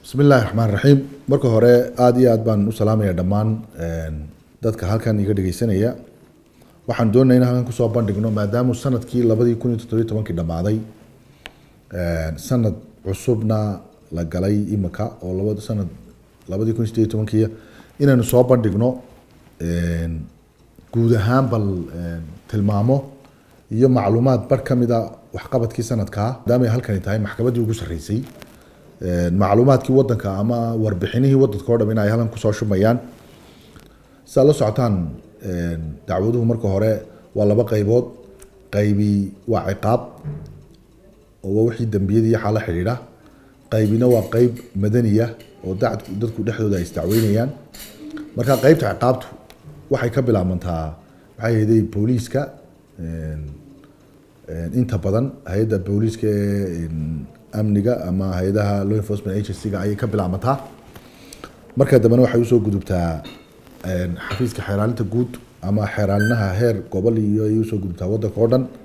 bismi illaahi raxmaan raxiim marka hore aada iyo aad baan u salaamaya dhammaan dadka halkan iga dhegeysanaya waxaan doonaya in halkan kusoo bandhigno maadaamu sanadkii labadii kun iyo toddobiyo tobankii dhammaaday sanad cusubna la galay imika oo laba sanad labadii kun iyo sideed iyo tobankii inaynu soo bandhigno guud ahaan bal tilmaamo iyo macluumaad bar ka mida waxqabadkii sanadkaa maadaama ay halkani tahay maxkamaddii ugu sarreysay macluumaadkii wadanka ama warbixinihii wadanka o dham in ay halkan kusoo shumayaan si aad la socotaan dacwaduhu marka hore waa laba qaybood qaybi waa ciqaab oo wixii dembiyadii yaxaa la xidhiidha qaybina waa qeyb madaniya oo dacdku dadku dhexdooda ay isdacweynayaan marka qeybta ciqaabtu waxay ka bilaabantaa maxay ahayday booliiska inta badan hay-adda booliiska ee amniga ama hay-adaha law enforcement agency-ga ayay ka bilaabantaa marka dambena waxay usoo gudubtaa xafiiska xeeraalinta guud ama xeeraalinaha heer gobol iyo ayay usoo gudubtaa wadanka oo dhan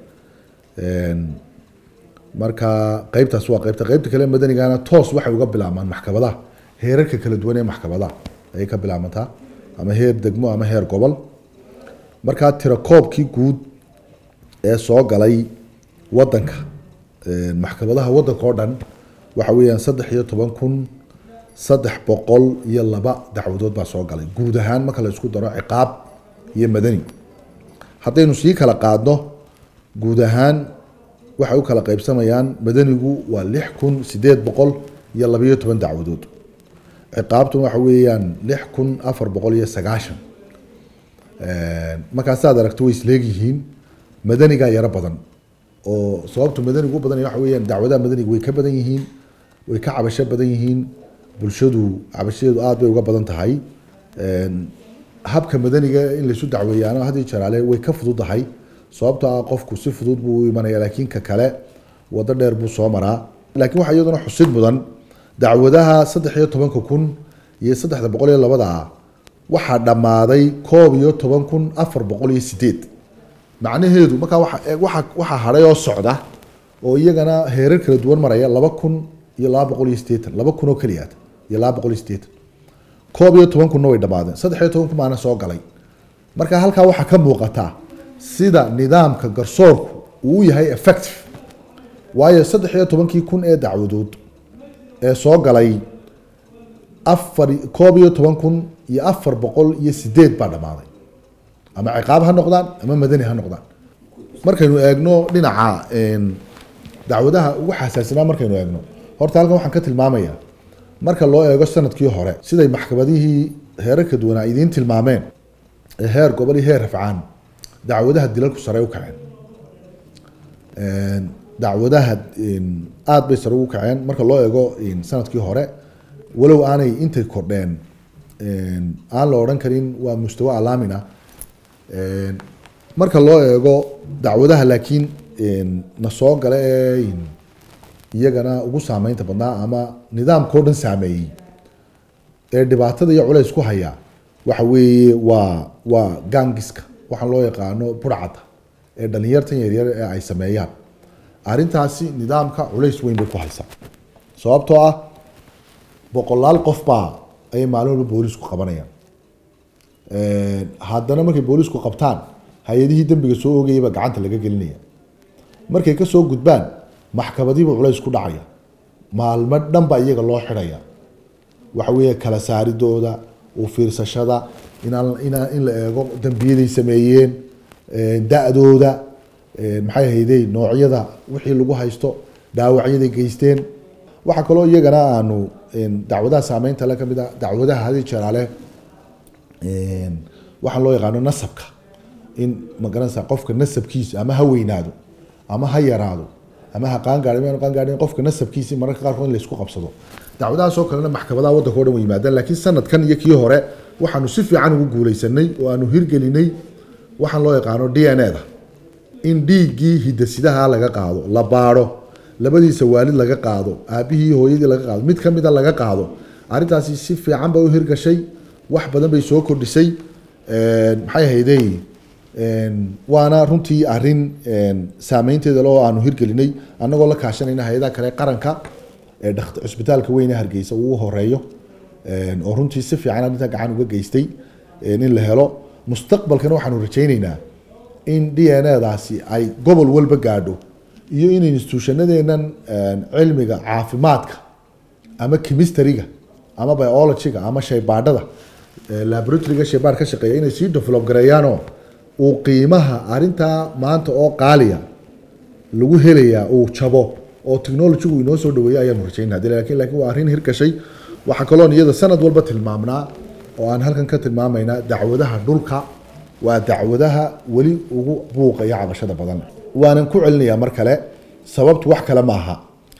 marka qeybtaas waa qeybta qeybta kale madanigana toos waxay uga bilaabmaan maxkamadaha heerarka kala duwan ee maxkamadaha ayay ka bilaabantaa ama heer degmo ama heer gobol markaa tirakoobkii guud ee soo galay wadanka maxkamadaha wadanka oo dhan waxa weeyaan saddex iyo toban kun saddex boqol iyo laba dacwadood baa soo galay guud ahaan marka la isku daro ciqaab iyo madani haddaynu sii kala qaadno guud ahaan waxay u kala qaybsamayaan madanigu waa lix kun sideed boqol iyo labayo toban dacwadood ciqaabtuna waxa weeyaan lix kun afar boqol iyo sagaashan markaasaad aragto way isleegyihiin madanigaa yaro badan oo sababtu madanigu u badanaya waxa weeyaan dacwadaha madaniga way ka badan yihiin way ka cabasho badan yihiin bulshadu cabashadeedu aada bay uga badan tahay habka madaniga in laysu dacweeyaano haddii jaraale way ka fududahay sababto ah qofku si fudud buu u imanaya laakiin ka kale wado dheer buu soo maraa laakiin waxaa iyaduna xusid mudan dacwadaha saddex iyo tobanka kun iyo saddexda boqol iyo labada ah waxaa dhammaaday koob iyo toban kun afar boqol iyo sideed macnaheedu markaa waa waxaa hadhay oo socda oo iyagana heerar kala duwan maraya laba kun iyo laba boqol iyo sideetan laba kun oo keliyaad iyo laba boqol iyo sideetan koob iyo toban kunna way dhammaadeen saddex iyo toban kun maana soo galay marka halkaa waxaa ka muuqataa sida nidaamka garsoorku uu yahay effective waayo saddex iyo tobankii kun ee dacwadood ee soo galay afar koob iyo toban kun iyo afar boqol iyo sideed baa dhammaaday ama ciqaab ha noqdaan ama madani ha noqdaan markaynu eegno dhinaca dacwadaha ugu xasaasnaa markaynu eegno horta halkan waxaan ka tilmaamayaa marka loo eego sanadkii hore siday maxkamadihii heerarka duwanaa idiin tilmaameen ee heer gobol iyo heer rafcaan dacwadaha dilalku sare u kaceen dacwadaha aada bay sare ugu kaceen marka loo eego sanadkii hore walow aanay intay kordheen aan la odhan karin waa mustawa alaamin ah marka loo eego dacwadaha laakiin na soo gala ee iyagana ugu saameynta badnaa ama nidaamkao dhan saameeyey ee dhibaatada iyo culays ku haya waxa weeye waa waa gangiska waxaan loo yaqaano burcada ee dhalinyartan yaryar ee ay sameeyaan arrintaasi nidaamka culays weyn bay ku haysaa sababtoo ah boqolaal qof baa ayay maalin walba boolisku qabanayaan haddana markay boolisku qabtaan hay-adihii dembiga soo ogayaba gacanta laga gelinaya markay kasoo gudbaan maxkamadiiba culays ku dhacaya maalmo dhan baa iyaga loo xidhaya waxa weeye kala saaridooda u fiirsashada inaan inaa in la eego dembiyaday sameeyeen da-dooda maxay hayday noocyada wixii lagu haysto dhaawacyaday geysteen waxaa kaloo iyagana aanu dacwadaha saameynta le kamid a dacwadaha hadi jeraale waxaa loo yaqaano nasabka in magaranaysa qofka nasabkiisa ama ha weynaado ama ha yaraado ama ha qaangaadhi ma qaangaadhin qofka nasabkiisi mararka qaarkood in laysku qabsado dacwadahaasoo kalena maxkamadaha wadanka o dhan way yimaadaan laakiin sanadkan iyo kii hore waxaanu si fiican ugu guuleysanay oo aanu hirgelinay waxaan loo yaqaano d n a da in dhiiggii hidasidaha laga qaado la baadho labadiisa waalid laga qaado aabihii hooyadii laga qaado mid kamida laga qaado arrintaasi si fiican bay u hirgashay wax badan bay soo kordhisay maxay hayday waana runtii arin saameynteeda loo aanu hirgelinay annagoo la kaashanayna hay-adaha kale qaranka ee dhakt- cusbitaalka weyne hargeysa uu horeeyo een, oo runtii si fiican arrintaa gacan uga geystay een, in la helo mustaqbalkana waxaanu rajayneynaa in d n daasi ay gobol walba gaadho iyo in institutionadeenan een, cilmiga caafimaadka ama chemistryga ama biologyga ama shaybaadhada ee laboratoryga shaybaar ka shaqeeya inay sii develop gareeyaanoo uu qiimaha arintaa maanta oo qaaliya lagu helayaa uu jabo oo technologygu inoo soo dhaweeyo ayaanu rajaynaa hadii laakiin laakiin waa arrin hirgashay waxaa kaloon iyada sanad walba tilmaamnaa oo aan halkan ka tilmaamaynaa dacwadaha dhulka waa dacwadaha weli ugu buuqa iyo cabashada badan waanan ku celinayaa mar kale sababtu wax kale maaha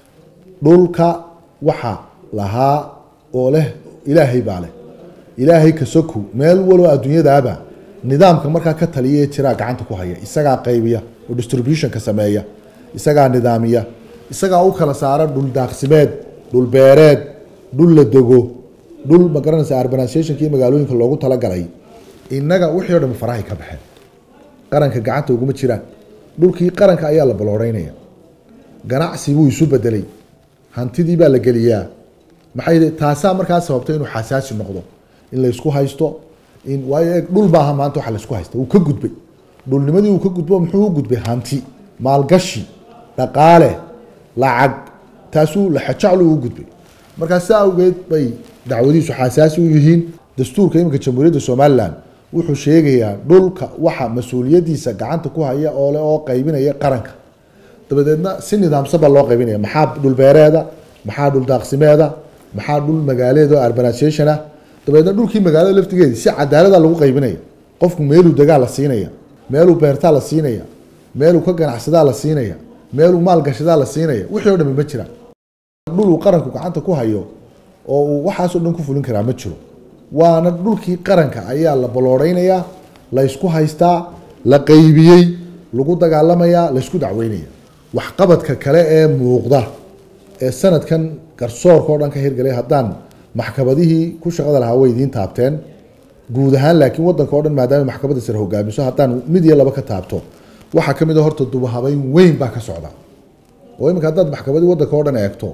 dhulka waxa lahaa oo leh ilaahay baa leh ilaahay ka soku meel walba adduunyadaaba nidaamka markaa ka taliya ee jiraa gacanta ku haya isagaa qaybiya oo distributionka sameeya isagaa nidaamiya isagaa u kala saara dhul daaqsimeed dhul beereed dhul la dego dhul magaranaysa urbanizationka iyo magaalooyinka loogu talagalay innaga wixii o dhan farahay ka baxeen qaranka gacanta uguma jiraan dhulkii qaranka ayaa la balooreynaya ganacsi buu isu bedelay hantidii baa la geliyaa maxay taasaa markaa sababtay inuu xasaasi noqdo in la isku haysto in waayo eeg dhul baaha maanta waxa la isku haysta uu ka gudbay dhulnimadii uu ka gudbo muxuu u gudbay hanti maalgashi dhaqaale lacag taasuu laxajaclu u gudbay markaa saa awgeed bay dacwadiisu xasaasi u yihiin dastuurka iminka jamhuuriyadda somalilan wuxuu sheegayaa dhulka waxa mas-uuliyadiisa gacanta ku haya oo le oo qaybinaya qaranka dabadeedna si nidaamsan baa loo qaybinaya maxaa dhul beereeda maxaa dhul daaqsimeeda maxaa dhul magaaleed oo urbanization ah dabeedna dhulkii magaalada laftigeedi si cadaalada lagu qaybinaya qofku meeluu degaa la siinaya meeluu beertaa la siinaya meeluu ka ganacsadaa la siinaya meeluu maalgashadaa la siinaya wixii o dhami ma jiraan dhul uu qaranku gacanta ku hayo oo uu waxaasoo dhan ku fulin karaa ma jiro waana dhulkii qaranka ayaa la balooreynayaa la ysku haystaa la qaybiyey lagu dagaalamayaa la ysku dacweynaya waxqabadka kale ee muuqda ee sanadkan garsoorka oo dhan ka hirgalay haddaan maxkamadihii ku shaqada lahaa way idiin taabteen guud ahaan laakiin wadanka o dhan maadaama maxkamadda sare hogaamiso haddaan mid iyo laba ka taabto waxaa ka mid a horta dubahabeyn weyn baa ka socda oo iminka haddaad maxkamadii wadanka oo dhan eegto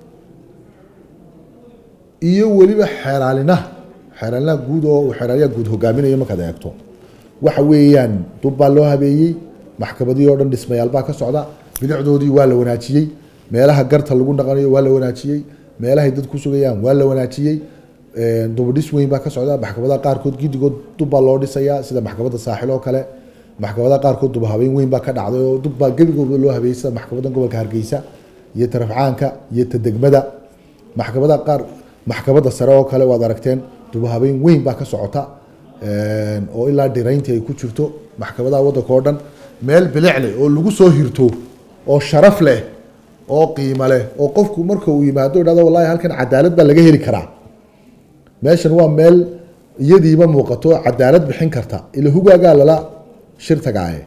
iyo weliba xeeraalinaha xeeraalinaha guud oo uu xeeraaliyaha guud hogaaminayo markaad eegto waxa weeyaan dub baa loo habeeyey maxkamadihii oo dhan dhismayaal baa ka socda bilicdoodii waa la wanaajiyey meelaha garta lagu dhaqanayo waa la wanaajiyey meelahay dad ku sugayaan waa la wanaajiyey dubadhis weyn baa ka socda maxkamadaha qaarkood gidigood dub baa loo dhisayaa sida maxkamadda saaxil oo kale maxkamadaha qaarkood duba habeyn weyn baa ka dhacday oo dubbaa gebigooda loo habeeyey sida maxkamadda gobolka hargeysa iyo tarafcaanka iyo ta degmada maxkamadaha qaar maxkamadda sare oo kale waad aragteen duba habeyn weyn baa ka socota oo ilaa dhirayntii ay ku jirto maxkamadaha waddanka oo dhan meel bilic leh oo lagu soo hirto oo sharaf leh oo qiimo leh oo qofku marka uu yimaado idhahdo wallahi halkan cadaalad baa laga heli karaa meeshan waa meel iyadiiba muuqato cadaalad bixin karta ila hugaagaa lala shirtagaaye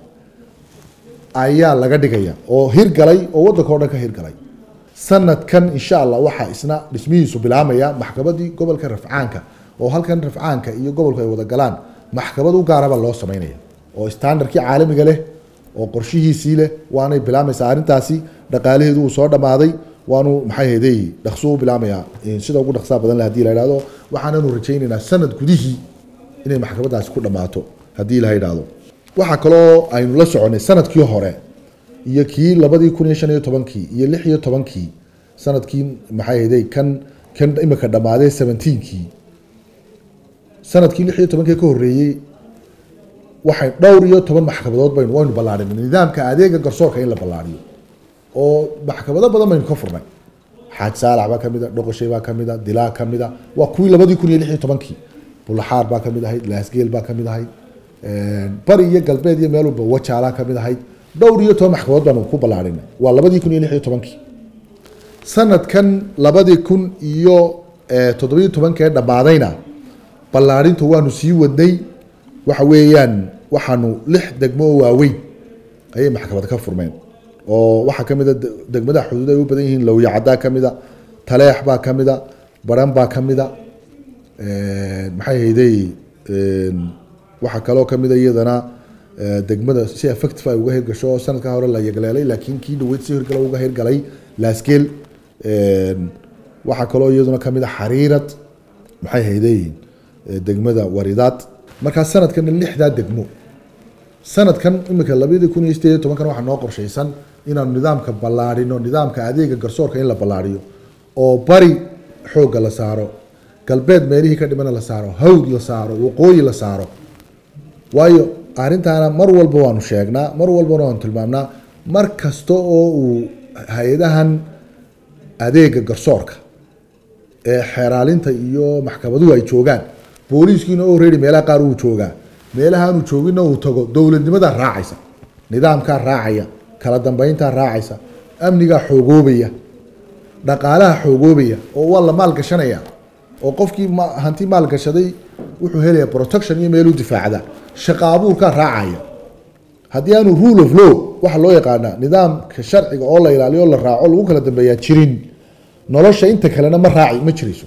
ayaa laga dhigaya oo hirgalay oo waddanka o dhan ka hirgalay sanadkan insha allah waxaa isna dhismihiisu bilaamaya maxkamadii gobolka rafcaanka oo halkan rafcaanka iyo gobolku ay wada galaan maxkamad u gaaraba loo sameynaya oo standardkii caalamiga leh oo qorshihiisii leh waanay bilaamaysaa arrintaasi dhaqaalaheedu uu soo dhammaaday waanu maxay haydey dhaqso u bilaamayaa sida ugu dhaqsaa badan leh hadii la idhahdo waxaananu rajaynaynaa sanad gudihii inay maxkamadaasi ku dhammaato haddii la idhahdo waxaa kaloo aynu la soconay sanadkii hore iyo kii labadii kun iyo shan iyo tobankii iyo lix iyo tobankii sanadkii maxay haydey kan kan imika dhammaaday seventeenkii sanadkii lix iyo tobankii ka horreeyey waxay dhowr iyo toban maxkamadood baynu waynu ballaadhinay nidaamka adeega garsoorka in la ballaadhiyo oo maxkamado badan baynu ka furnay xaaj saalax baa kamid a dhoqoshay baa kamid a dilaa kamid a waa kuwii labadii kun iyo lix iyo tobankii bulaxaar baa kamid ahayd laasgeel baa kamid ahayd bari iyo galbeed iyo meel walba wajaalaa kamid ahayd dhowr iyo toban maxkamadood baanu ku ballaadhinay waa labadii kun iyo lix iyo tobankii sanadkan labadii kun iyo toddobiyo tobankee dhammaadayna ballaadhintu waanu sii wadnay waxa weeyaan waxaanu lix degmo oo waaweyn ayay maxkamad ka furmeen oo waxaa kamid a degmadaha xuduud ay u badan yihiin lowyacaddaa kamid a taleex baa kamid a baran baa kamid a maxay haydey waxaa kaloo kamid a iyadana degmada si effective ay uga hirgasho oo sanadka hore la yagleelay laakiin kii dhaweyd si hirgalo uga hirgalay laasgeel waxaa kaloo iyaduna kamid a xariirad maxay haydeyiin degmada waridaad markaa sanadkana lixdaa degmo sanadkan imika labadii kun iyo sideed iyo tobankan waxaa noo qorshaysan inaanu nidaamka ballaadhino nidaamka adeega garsoorka in la ballaadhiyo oo bari xoogga la saaro galbeed meelihii ka dhimana la saaro hawd la saaro waqooyi la saaro waayo arrintaana mar walba waanu sheegnaa mar walbana waanu tilmaamnaa mar kasta oo uu hay-adahan adeega garsoorka ee xeeraalinta iyo maxkamaduhu ay joogaan booliiskiina oo reedi meelaha qaar uu joogaa meelahaanu joogina uu tago dowladnimadaa raacaysa nidaamkaa raacaya kala dambeyntaa raacaysa amnigaa xoogoobaya dhaqaalaha xoogoobaya oo waa la maalgashanaya oo qofkii hanti maalgashaday wuxuu helaya protection iyo meeluu difaacda shaqa abuurkaa raacaya haddii aanu rule of law waxaa loo yaqaanaa nidaamka sharciga oo la ilaaliyo o la raaco lagu kala dambeeyaa jirin nolosha inta kalena ma raaci ma jirayso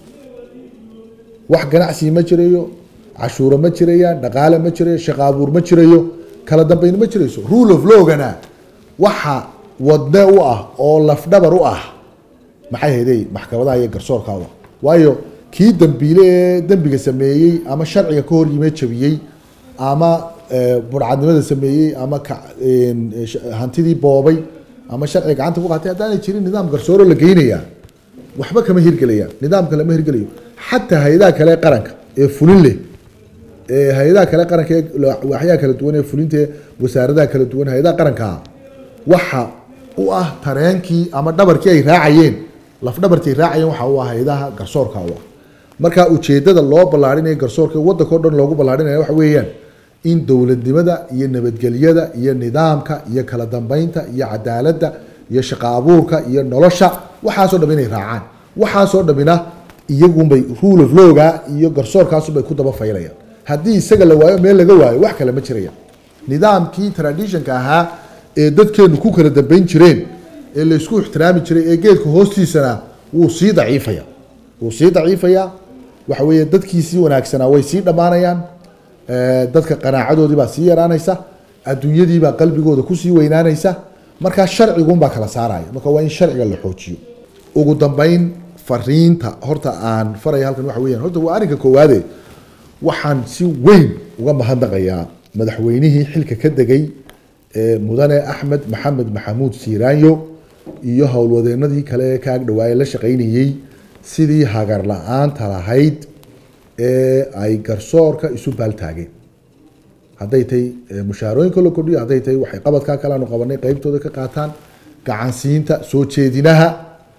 wax ganacsi ma jirayo cashuuro ma jirayaan dhaqaale ma jirayo shaqa abuur ma jirayo kala dambeyn ma jirayso rule of lawgana waxa wadne u ah oo lafdhabar u ah maxay hayday maxkamadaha iyo garsoorkaada waayo kii dambiile ee dembiga sameeyey ama sharciga ka hor yimee jabiyey ama burcadnimada sameeyey ama hantidii boobay ama sharciga gacanta ku qaatay haddaanay jirin nidaam garsooro la geynaya waxba kama hirgelaya nidaamka lama hirgelayo xataa hay-adaha kale ee qaranka ee fulin leh ee hay-adaha kale qaranka ee waxyaha kala duwan ee fulinta wasaaradaha kala duwan hay-adaha qarankaa waxa u ah tareenkii ama dhabarkii ay raacayeen lafdhabartii ay raacayeen waxa u ah hay-adaha garsoorka u ah marka ujeedada loo ballaarinayo garsoorka waddanka o dhan loogu ballaarinayo waxa weeyaan in dowladnimada iyo nabadgelyada iyo nidaamka iyo kala dambeynta iyo cadaaladda iyo shaqa abuurka iyo nolosha waxaasoo dham inay raacaan waxaasoo dhamina iyagunbay rule of lawga iyo garsoorkaasunbay ku daba faylayaan haddii isaga la waayo meel laga waayo wax kale ma jiraya nidaamkii traditionka ahaa ee dadkeenu ku kala dambeyn jireen ee laysku ixtiraami jiray ee geedka hoostiisana wuu sii daciifaya wuu sii daciifayaa waxa weeye dadkiisii wanaagsanaa way sii dhammaanayaan dadka qanaacadoodii baa sii yaraanaysa adduunyadiibaa qalbigooda kusii weynaanaysa markaa sharcigunbaa kala saaraya marka waa in sharciga la xoojiyo ugu dambeyn fariinta horta aan faraya halkan waxa weeyaan horta waa arrinka koowaade waxaan si weyn uga mahadnaqayaa madaxweynihii xilka ka degay ee mudane axmed maxamed maxamuud siiraanyo iyo howlwadeenadii kale ee ka agdhawaaye la shaqaynayey sidii hagar la-aanta lahayd ee ay garsoorka isu baaltaageen hadday tahay mushaarooyinka la kordhiyo hadday tahay waxay qabadkaa kale aanu qabanay qeybtooda ka qaataan gacansiinta soo jeedinaha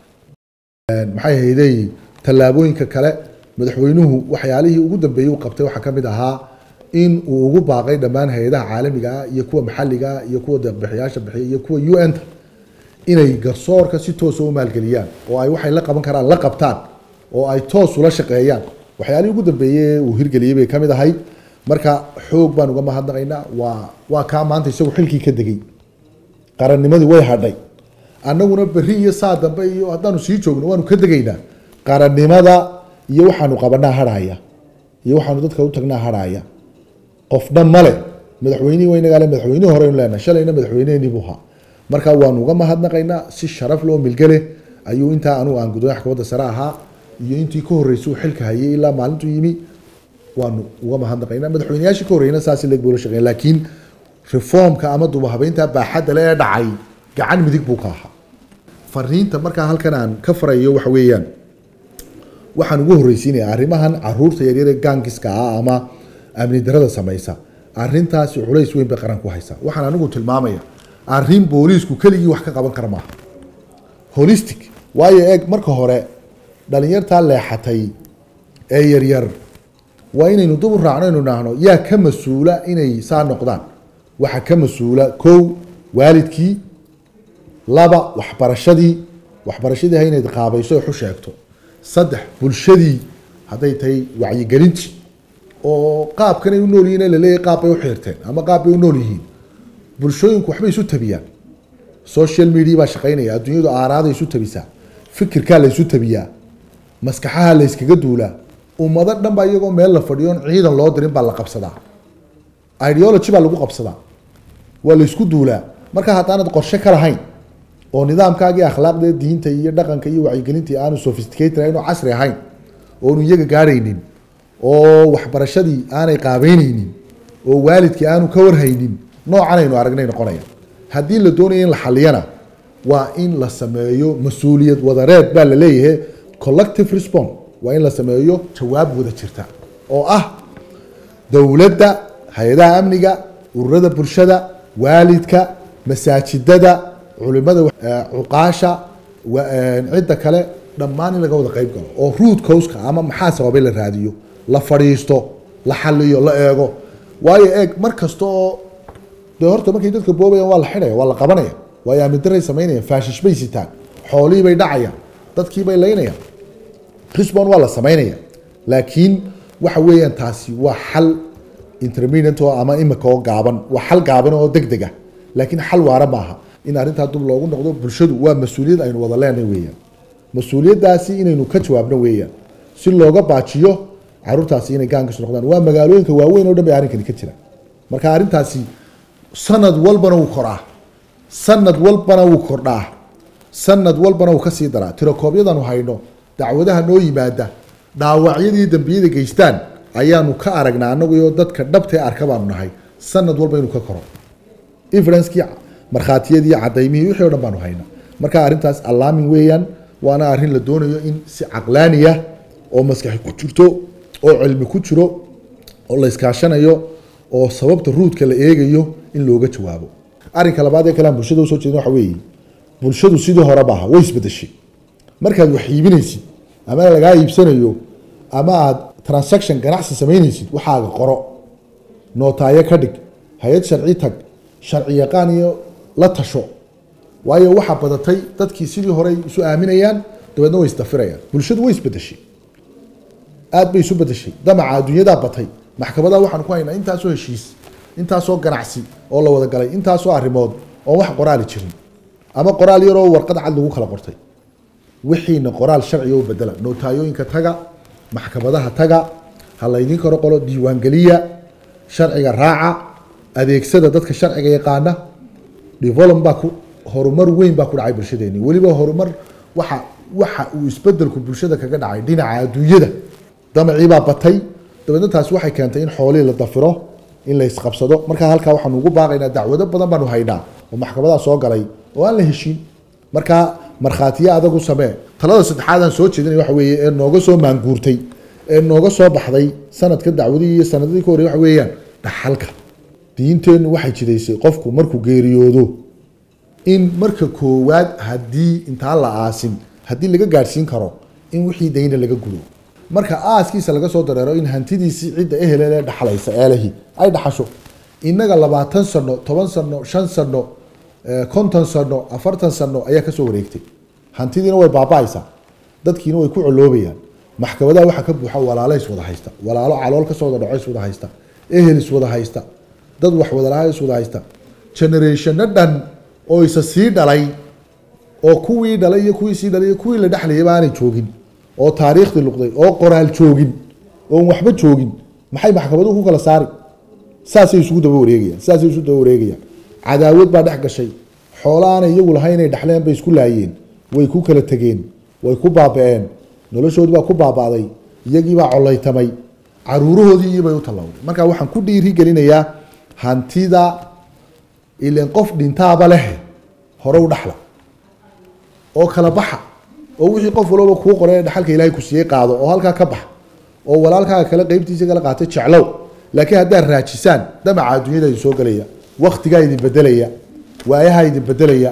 maxay hayday tallaabooyinka kale madaxweynuhu waxyaalihii ugu dambeeyey uu qabtay waxaa ka mid ahaa in uu ugu baaqay dhammaan hay-adaha caalamiga ah iyo kuwa maxalliga ah iyo kuwa deeqbixiyaasha bixiya iyo kuwa u n ta inay garsoorka si toosa u maalgeliyaan oo ay waxay la qaban karaan la qabtaan oo ay toos ula shaqeeyaan waxyaalihii ugu dambeeyey uu hirgeliyey bay kamid ahayd marka xoog baan uga mahadnaqaynaa waa waa kaa maanta isagu xilkii ka degay qarannimadii way hadhay annaguna berri iyo saa dambe iyo haddaanu sii joogno waanu ka degaynaa qarannimada iyo waxaanu qabanaa hadhaya iyo waxaanu dadka u tagnaa hadhaya qofna male madaxweynihii waynagaale madaxweynihii horeynu leenahay shalayna madaxweyneheenii buu ahaa marka waanu uga mahadnaqaynaa si sharaf loo milgele ayuu intaa anugu aan gudoomiya maxkamadda sare ahaa iyo intii ka horreysay uu xilka hayay ilaa maalintuu yimi waanu uga mahadnaqaynaa madaxweyneyaashii ka horreyna saasi leeg buu la shaqeyn laakiin reformka ama dubahabeynta baaxadda le ee dhacay gacan midig buu ka ahaa fariinta markaa halkan aan ka farayo waxa weeyaan waxaan ugu horreysiinaya arrimahan caruurta yaryar ee gaangiska ah ama amni darada samaysa arrintaasi culays weyn bay qaran ku haysaa waxaan anigu tilmaamaya arrin booliisku keligii wax ka qaban kara maaha holistic waayo eeg marka hore dhalinyartaa leexatay ee yaryar waa inaynu dub u raacno inu idhaahno yaa ka mas-uula inay saa noqdaan waxaa ka mas-uula kow waalidkii laba waxbarashadii waxbarashadii ha inayd qaabayso xu sheegto saddex bulshadii hadday tahay wacyigelintii oo qaabkanay u nool yihiin ee laleeyahay qaab bay u xiirteen ama qaab bay u nool yihiin bulshooyinku waxbay isu tabiyaan social media baa shaqaynaya adduunyadu aaraaday isu tabisaa fikirkaa la isu tabiyaa maskaxaha la yskaga duulaa ummado dhan baa iyagoo meel la fadhiyo on ciidan loo dirin baa la qabsadaa ideology baa lagu qabsadaa waa la isku duulaa marka haddaanad qorshe ka lahayn oo nidaamkaagii akhlaaqda diinta iyo dhaqanka iyo wacyigelintii aanu sophisticated ahayn oo casri ahayn oonu iyaga gaadhaynin oo waxbarashadii aanay qaabeyneynin oo waalidkii aanu ka warhaynin noocan aynu aragnay noqonaya haddii la doonayo in la xaliyana waa in la sameeyo mas-uuliyad wadareed baa la leeyahay collective response waa in la sameeyo jawaab wada jirta oo ah dowladda hay-adaha amniga ururada bulshada waalidka masaajidada culimada cuqaasha cidda kale dhammaan in laga wada qeyb galo oo root causka ama maxaa sababay la raadiyo la fadhiisto la xaliyo la eego waayo eeg mar kasta oo de horta markay dadka boobayaan waa la xidhaya waa la qabanaya waayo amidaray samaynayaan faashish bay sitaan xoolihii bay dhacayaan dadkii bay laynayaan risbon waa la samaynaya laakiin waxa weeyaan taasi waa xal intermediate oo ama imika oo gaaban waa xal gaaban oo deg deg ah laakiin xal waara maaha in arrintaa dub loogu noqdo bulshadu waa mas-uuliyad aynu wada leenahay weeyaan mas-uuliyaddaasi inaynu ka jawaabno weeyaan si looga baajiyo caruurtaasi inay gaankiisu noqdaan waa magaalooyinka waaweyn oo dhan bay arrinkani ka jira marka arrintaasi sanad walbana wuu koraa sanad walbana wuu kordhaa sanad walbana wuu kasii daraa tirokoobyadanu hayno dacwadaha noo yimaada dhaawacyadii dambiyada geystaan ayaanu ka aragnaa anaguyo dadka dhabtee arka baanu nahay sanad walba inuu ka koro evidencekii markhaatiyadii cadaymihii wixii o dhan baanu hayna marka arrintaas allaamin weeyaan waana arrin la doonayo in si caqlaaniya oo maskaxi ku jirto oo cilmi ku jiro oo la iskaashanayo oo sababta ruudka la eegayo in looga jawaabo arrinka labaad ee kalean bulshada usoo jeedin waxa weeye bulshadu sidii hore maaha way isbedeshay markaad wax iibinaysid ama lagaa iibsanayo ama aad transaction ganacsi samaynaysid waxaaga qoro nootaayo ka dhig hay-ad sharci tag sharci yaqaan iyo la tasho waayo waxaa badatay dadkii sidii horey isu aaminayaan dabeedna way isdafirayaan bulshadu way isbedeshay aad bay isu bedeshay damaca adduunyadaa batay maxkamadaha waxaan ku haynaa intaasoo heshiis intaasoo ganacsi oo la wada galay intaasoo arrimood oon wax qoraali jirin ama qoraal yaroo warqad cad lagu kala qortay wixiina qoraal sharciga u bedela nootayooyinka taga maxkamadaha taga ha laydin karo qolo diiwaangeliya sharciga raaca adeegsada dadka sharciga yaqaana develop baa ku horumar weyn baa ku dhacay bulshadeeni weliba horumar waxa waxa uu isbedelku bulshada kaga dhacay dhinaca adduunyada damaciibaa batay dabeedna taasi waxay keentay in xoolihii la dafiro in la isqabsado markaa halkaa waxaanu ugu baaqaynaa dacwado badan baanu haynaa oo maxkamadaha soo galay oo aan la heshiin markaa markhaatiyo adag u samee talada saddexaadaan soo jeedinay waxa weeye ee nooga soo maanguurtay ee nooga soo baxday sanadka dacwadihii iyo sanadadii ka horrey waxa weeyaan dhaxalka diinteennu waxay jidaysay qofku markuu geeriyoodo in marka koowaad haddii intaan la aasin haddii laga gaadhsiin karo in wixii dayna laga gudo marka aaskiisa laga soo dareero in hantidiisii cidda ehelelee dhaxlaysa eelahi ay dhaxasho innaga labaatan sano toban sano shan sano konton sano afartan sano ayaa kasoo wareegtay hantidiina way baaba-aysaa dadkiina way ku coloobayaan maxkamadaha waxaa ka buuxa walaalo iswada haysta walaalo calool kasoo wada dhaco iswada haysta ehel iswada haysta dad wax wadalaha iswada haysta generationno dhan oo isa sii dhalay oo kuwii dhalay iyo kuwii sii dhalay iyo kuwii la dhexlayaba aanay joogin oo taariikhdii luqday oo qoraal joogin oon waxba joogin maxay maxkamaduhu ku kala saari saasay isugu daba wareegayaan saasay isu daba wareegayaan cadaawad baa dhex gashay xoolo aanay iyagu lahayn inay dhexleen bay isku laayeen way ku kala tegeen way ku baaba-een noloshoodii baa ku baaba'day iyagiibaa collaytamay caruurahoodii iyobay u tallawday marka waxaan ku dhiiri gelinayaa hantida ilan qof dhintaaba leh hore u dhaxla oo kala baxa oo wixii qof walba kuu qoray dhaxalka ilaahay ku siiyey qaado oo halkaa ka bax oo walaalkaaga kale qeybtiisa kala qaatay jeclow laakiin haddaad raajisaan damaca adduunyada idin soo gelaya waktigaa idin bedelaya waayahaa idin bedelaya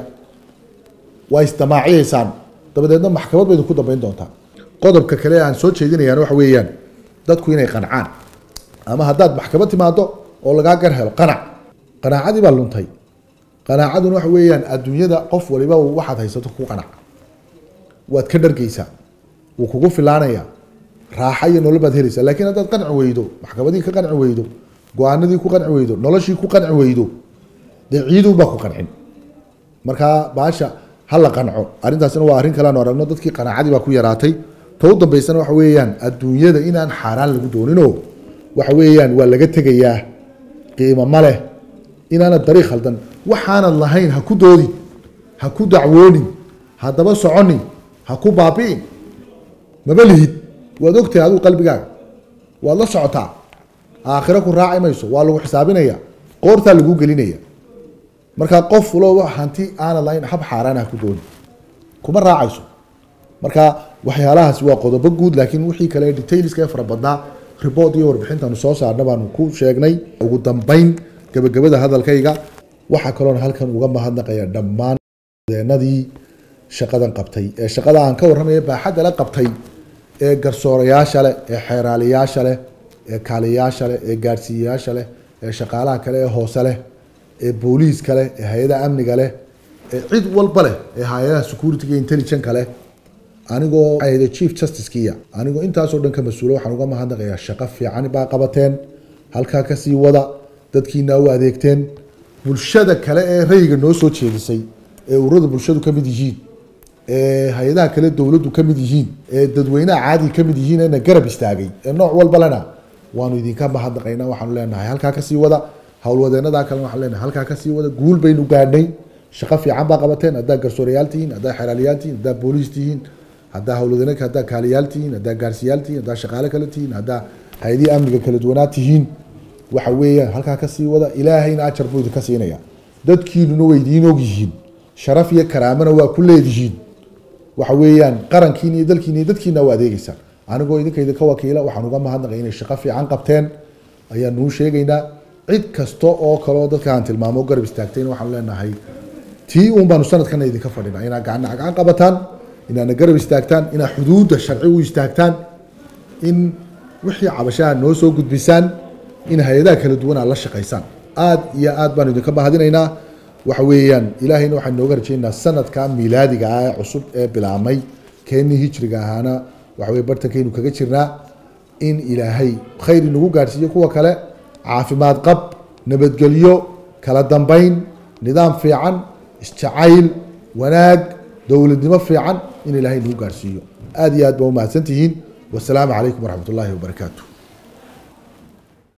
waa isdamaaciyaysaan dabadeedna maxkamad ba idinku dambeyn doontaa qodobka kale aan soo jeedinayaan waxa weeyaan dadku inay qancaan ama haddaad maxkamad timaado oo lagaa gar helo qanac qanaacadii baa luntay qanaacaduna waxa weeyaan adduunyada qof waliba waxaad haysato ku qanac waad ka dhargeysaa wuu kugu filaanaya raaxa iyo nolol baad helaysaa laakiin haddaad qanci weydo maxkamadii ka qanci weydo go-aanadii ku qanci weydo noloshii ku qanci weydo dee ciidunbaa ku qancin markaa baasha ha la qanco arrintaasina waa arrin kaleanu aragno dadkii qanaacadii baa ku yaraatay ta u dambeysana waxa weeyaan adduunyada inaan xaaraan lagu dooninoo waxa weeyaan waa laga tegayaa qiimo ma leh inaanad dariiq khaldan waxaanad lahayn ha ku doodi ha ku dacwoonin haddaba soconin ha ku baabi'in maba lihid waad ogtahay adigu qalbigaaga waad la socotaa aakhiro ku raaci mayso waa lagu xisaabinaya qoortaa lagu gelinaya markaa qof ulo hanti aana lahayn hab xaaraan ah ku dooni kuma raacayso marka waxyaalahaasi waa qodobo guud laakiin wixii kale detailska ee fara badnaa report iyo warbixintaanu soo saarna baanu ku sheegnay ugu dambeyn gabagabada hadalkayga waxaa kaloona halkan uga mahadnaqaya dhammaan deenadii shaqadan qabtay ee shaqada aan ka warramaya baaxadda la qabtay ee garsoorayaasha leh ee xeeraaliyaasha leh ee kaaliyayaasha leh ee gaadhsiiyayaasha leh ee shaqaalaha kale ee hoose leh ee booliiska leh ee hay-adaha amniga leh ee cid walba leh ee hay-adaha security intelligence leh anigoo ahda chief justicekiya anigoo intaasoo dhan ka mas-uula waxaan uga mahadnaqayaa shaqo fiican baa qabateen halkaa kasii wada dadkiina u adeegteen bulshada kale ee rayga noo soo jeedisay ee ururada bulshadu ka mid yihiin ee hay-adaha kale dowladdu ka mid yihiin ee dadweynaha caadi ka mid yihiin eena garab istaagay ee nooc walba lena waanu idinka mahadnaqaynaa waxaanu leenahay halkaa kasii wada howlwadeenadaa kalena waxaan leenahay halkaa kasii wada guul baynu gaadhnay shaqo fiican baa qabateen haddaa garsoorayaal tihiin haddaa xeraaliyaal tihiin haddaa booliis tihiin haddaa howlwadeenaka haddaa kaaliyaal tihiin haddaa gaarsiyaal tihiin haddaa shaqaale kale tihiin haddaa hay-adihii amniga kala duwanaa tihiin waxa weeyaan halkaa kasii wada ilaahayna ajar buu idinka siinaya dadkiinuna way idiin og yihiin sharaf iyo karaamana waa ku leedihiin waxa weeyaan qarankiina iyo dalkiina iyo dadkiina waa adeegeysaan anigoo idinka idinka wakiila waxaan uga mahadnaqay inay shaqo fiican qabteen ayaan nuu sheegaynaa cid kasta oo kaleo dadka aan tilmaamo garab istaagtayna waxaanu leenahay tii uun baanu sanadkana idinka fadhinaa inaad gacanna gacan qabataan inaadna garab istaagtaan inaad xuduudda sharci u istaagtaan in wixii cabashaha noo soo gudbisaan in hay-adaha kala duwan aad la shaqaysaan aad iyo aad baanu idinka mahadinaynaa waxa weeyaan ilaahayna waxaan nooga rajaynaynaa sanadka miilaadiga ah ee cusub ee bilaabmay keenii hijriga ahaana waxa weye bartankaynu kaga jirnaa in ilaahay khayr inagu gaadhsiiyo kuwa kale caafimaad qab nabadgelyo kala dambeyn nidaam fiican isjacayl wanaag dowladnimo fiican in ilaahay nagu gaadhsiiyo aad iyo aad baa umahadsantihiin wasalaamu calaykum waraxmat ullaahi wabarakaatu